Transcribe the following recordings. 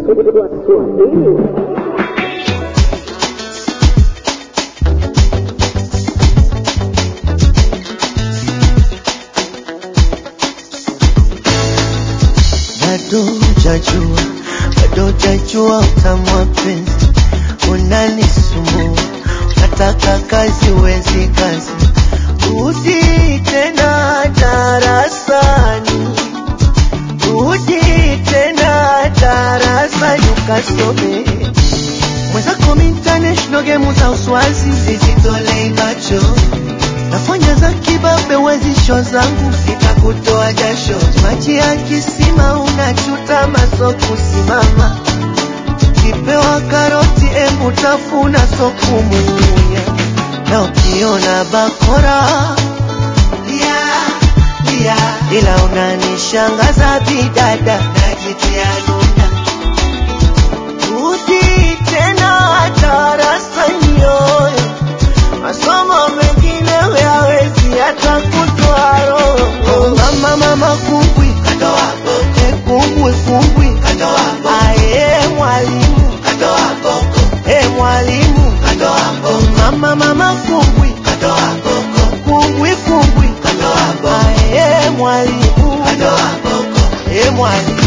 bado hujajua, bado hujajua utamu wa penzi, unanisumbua, nataka kazi wezi kazi, rudi tena darasani, rudi tena darasani ukasome mwenzako international game za uswazi zizitolei macho nafanya za kibabe wezisho zangu sitakutoa jasho maji ya kisima unachuta maso kusimama kipewa karoti embu tafuna sokumunya na ukiona bakora lia, lia. ila unanishangaza bidada najitia nuna rudi tena darasani yoyo masomo mengine huyawezi hata kutoa roho. Mama mama kumbwi katoa boko, e kumbwi kumbwi katoa boko, aye mwalimu katoa boko, e mwalimu katoa boko, mama mama kumbwi katoa boko, kumbwi kumbwi katoa boko, aye mwalimu katoa boko, e mwalimu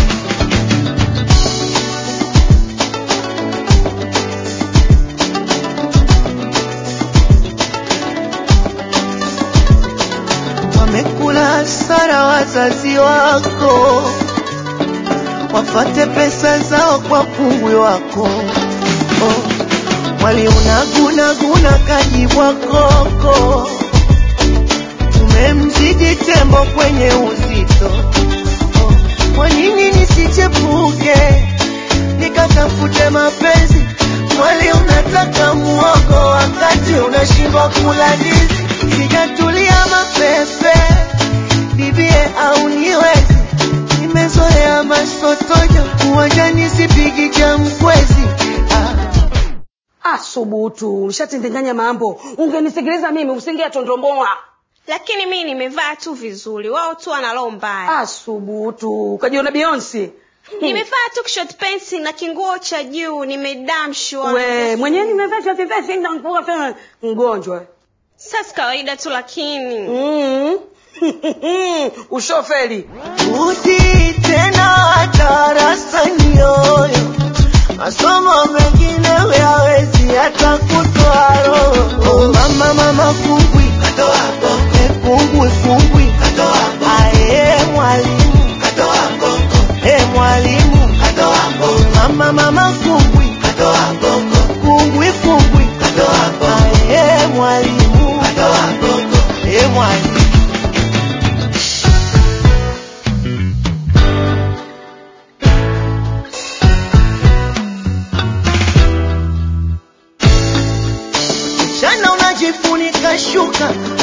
wamekula hasara wazazi wako, wafate pesa zao kwa pungwi wako. Oh, waliunagunaguna kajibwa koko, umemzidi tembo kwenye uzito. Oh, kwa nini nisichepuke nikatafute mapenzi? Mwali unataka muogo wakati unashindwa kula ndizi. Sijatulia mapepe bibie au niwezi, nimezoea masotojo uwanjani, sipigi cha mkwezi ah. Asubutu, ushatindinganya mambo. Ungenisikiliza mimi usingeatondomboa. lakini mi nimevaa tu vizuri wao tu wana roho mbaya Asubutu, ukajiona Beyonce. nimevaa tu short pants na kinguo cha juu nimedamshwa We, mwenyewe nimevaa shati vesti na nguo tena mgonjwa. sasa kawaida tu lakini Mm. Ushofeli. Rudi tena darasani yoyo, masomo mengine huyawezi hata kutoa roho. Mama mama kumbwi katoa boko, e kumbwi kumbwi katoa boko, aye mwalimu katoa boko, e mwalimu katoa boko, mama mama kumbwi katoa boko, kumbwi kumbwi katoa boko, aye mwalimu katoa boko, e mwalimu Mchana unajifunika shuka